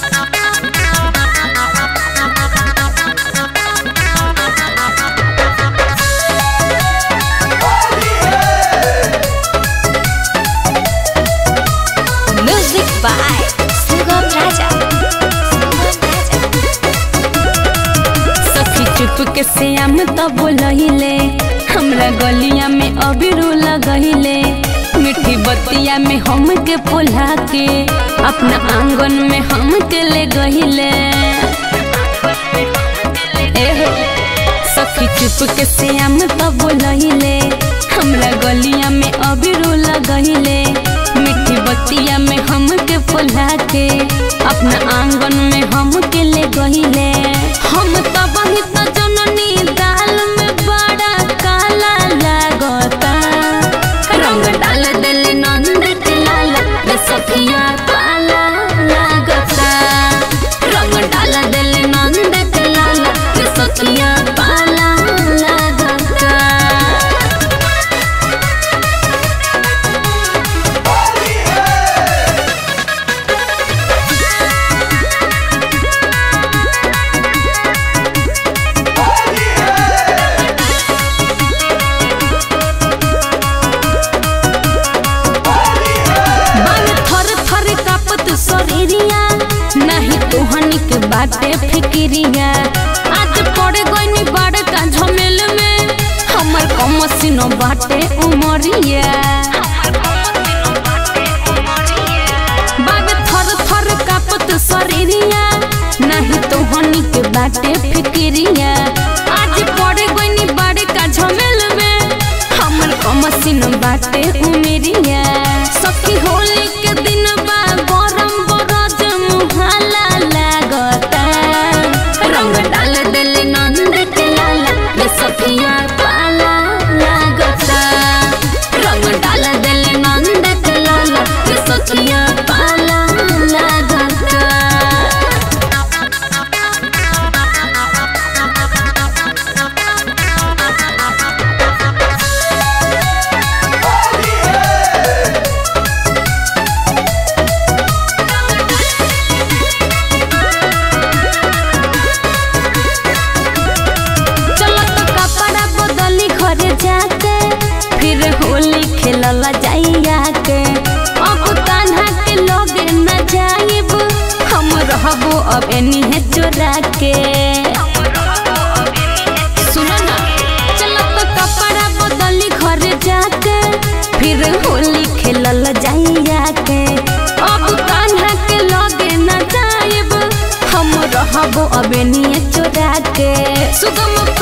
Music by Sugam Raja. सखी चुप के श्याम तो बोलहिले हमरा गलिया में अबीरू लगहिले मीठी बतिया में हम के पोला के अपना आंगन में हम के ले गहिले एहो सखी चुप के श्याम तो बोलहिले हमरा गलिया में अबीरू लगहिले मीठी बतिया में हम के पोला के अपना आंगन में हम के ले गहिले हम तो बहुत जननी दाल में बड़ा काला लागता रंग डाल दिल नंद के लाला रे सखिया काला लागता रंग डाल दिल नंद के लाला रे सखिया काला लागता बाल थर थर कापत शरीरिया नहीं तोहनी के बाटे फिकिरिया आज पड़ गईनी बड़का झमेल में हमर कमसिनो बाटे उमरिया बाल थर थर कापत शरीरिया नहीं तोहनी के बाटे फिकिरिया आज पड़ गईनी बड़का झमेल में हमर कमसिन बाटे उमेरिया सखी होली के दिन बा गरम बरज मुहाला लागता रंग डाल दिल नंद के लाला रे सखिया पाला लागता रंग डाल दिल नंद के लाला रे सखिया पाला लागता चलो तो कपड़ा बदली घरे जाके फिर होली खेलला जाइया के अब कान्हा के लगे न जाइब हम रहबो अब एनीहे चोरा के सुनो ना चलो तो कपड़ा बदली घरे जाके फिर होली खेलला जाइया के अब कान्हा के लगे न जाइब हम रहबो अब एनीहे चोरा के सुगम